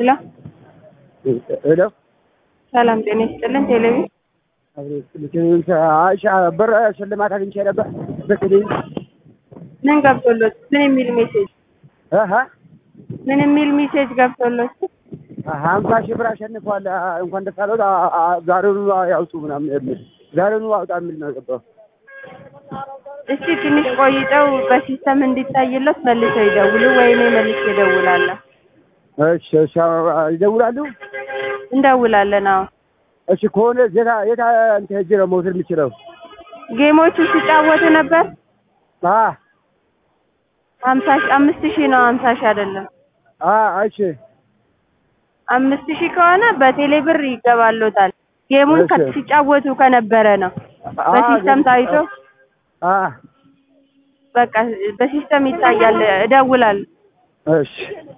ሄሎ ሄሎ ሰላም ጤና ይስጥልን። ቴሌቪዥን ብር ሽልማት አግኝቼ ነበር በቴሌቪዥን ምን ገብቶሎት? ምን የሚል ሜሴጅ እህ ምን የሚል ሜሴጅ ገብቶሎት? ሀምሳ ሺህ ብር አሸንፏል። እንኳን ደስ አለዎት። ዛሬውኑ ያውጡ ምናምን የሚል ዛሬውኑ አውጣ የሚል ነው የገባው። እስቲ ትንሽ ቆይተው በሲስተም እንዲታይለት መልሰው ይደውሉ ወይ እኔ መልሼ እደውላለሁ። እሺ እሺ ይደውላሉ። እንደውላለን። አዎ እሺ ከሆነ የታ የታ እንትን ሄጄ ነው መውሰድ የምችለው? ጌሞቹ ሲጫወቱ ነበር። አ ሀምሳ ሺህ አምስት ሺህ ነው ሀምሳ ሺህ አይደለም። አ እሺ አምስት ሺህ ከሆነ በቴሌ ብር ይገባሎታል። ጌሙን እሺ። ከ- ሲጫወቱ ከነበረ ነው በሲስተም ታይቶ አ በቃ በሲስተም ይታያል። እደውላለሁ። እሺ